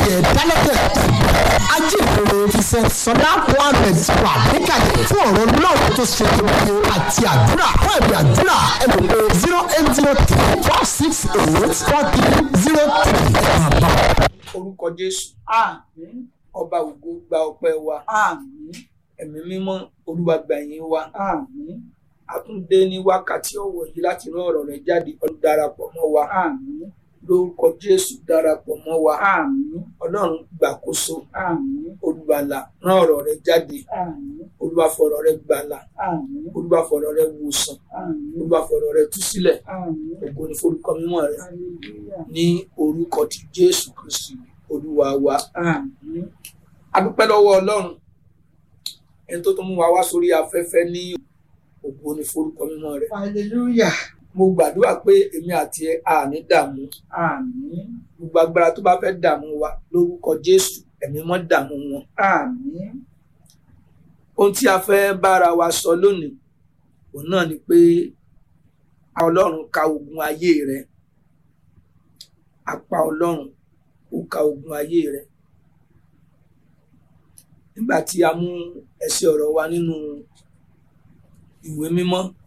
ayẹyẹ dálẹ́tẹ̀ ajínrere fisẹ sọdá mohammed wà níkàlẹ̀ fún ọ̀rọ̀ náà tó ṣe kékeré àti àdúrà fún ẹ̀bí àdúrà ẹ lè pe zero eight zero three four six eight four three zero three ẹ̀ máa bá a. orúkọ jésù Àmín. ọba ògo gba ọpẹ́ wa Àmín. ẹ̀mí mímọ́ olúwa gbà yín wa Àmín. a tún dé ní wákàtí ọ̀wọ̀ yìí láti rán ọ̀rọ̀ rẹ̀ jáde ọdún darapọ̀ mọ́ wa Àmín. lórúkọ jésù darapọ̀ mọ́ wa Àmín. ọlọ́run gbàkóso Àmín. olùgbàlà rán ọ̀rọ̀ rẹ̀ jáde Àmín. olúwa fọ̀rọ̀ rẹ̀ gbàlà Àmín. olúwa fọ̀rọ̀ rẹ̀ wòsàn Àmín. olúwa fọ̀rọ̀ rẹ̀ tú sílẹ̀ Àmín. ògo ni forúkọ mímọ́ rẹ̀ Hallelujah. ní orúkọ ti jésù kristi olúwa wa Àmín. a dúpẹ́ lọ́wọ́ ọlọ́run ẹni tó tún mú wa wá sórí afẹ́fẹ́ ní ògo ni forúkọ mímọ́ rẹ̀ Hallelujah. mo gbàdúrà pé èmi àti ẹ à ní dààmú Àmín. gbogbo agbára tó bá fẹ́ dààmú wa lórúkọ jésù ẹ̀mí mọ́ dààmú wọn Àmín. ohun tí a fẹ́ bára wa sọ lónìí òun náà ni pé ọlọ́run ka ogun ayé rẹ apá ọlọ́run ó ka ogun ayé rẹ nígbà tí a mú ẹsẹ̀ ọ̀rọ̀ wa nínú ìwé mímọ́